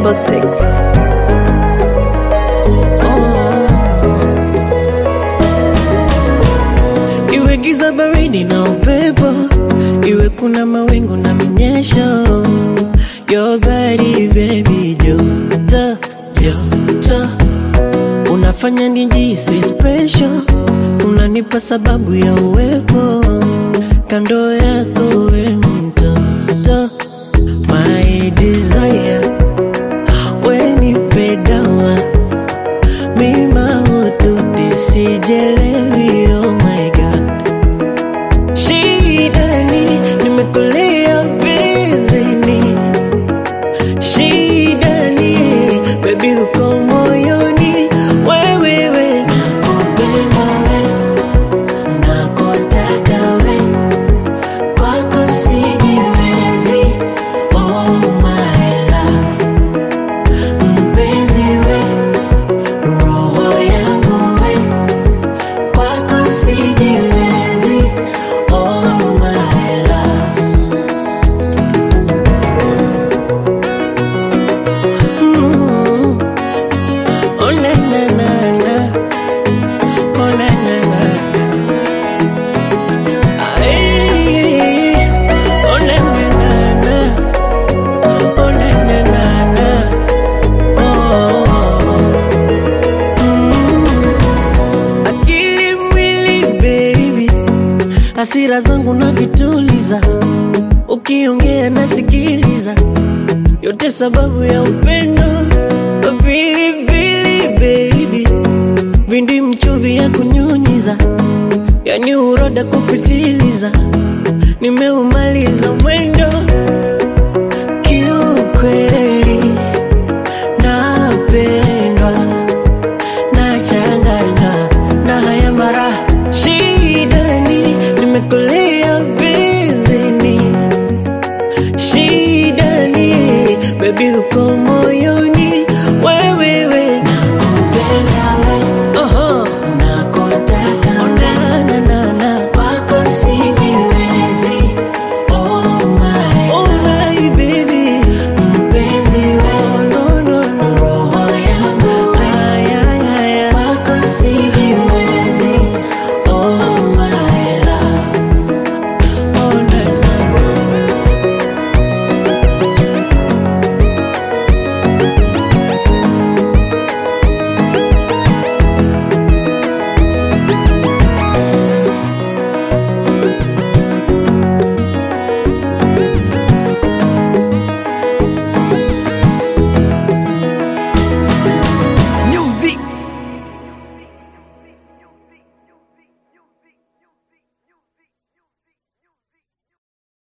double six. Iwe giza baridi na upepo, iwe kuna mawingu na minyesho, your body baby, joto joto, unafanya nijisi special, unanipa sababu ya uwepo kando yako, we mtoto, my desire, we nipe dawa mima ututi sijelewi, oh my god Shidani, nimekulia bizini Shidani, baby uko moyoni Wewewe, nakupenda we, nakutaka we Kwako sijiwezi, oh my love Mpenzi we, roho yangu we Kwako sijiwezi, oh my love Mm. Oh na na na na Oh na na na na Ay, Oh na na na na Oh na na na na Oh Mm. Akili mwili baby hasira zangu na vituliza ukiongea nasikiliza yote sababu ya upendo pilipili baby vindi mchuvi ya kunyunyiza yani uroda kupitiliza nimeumaliza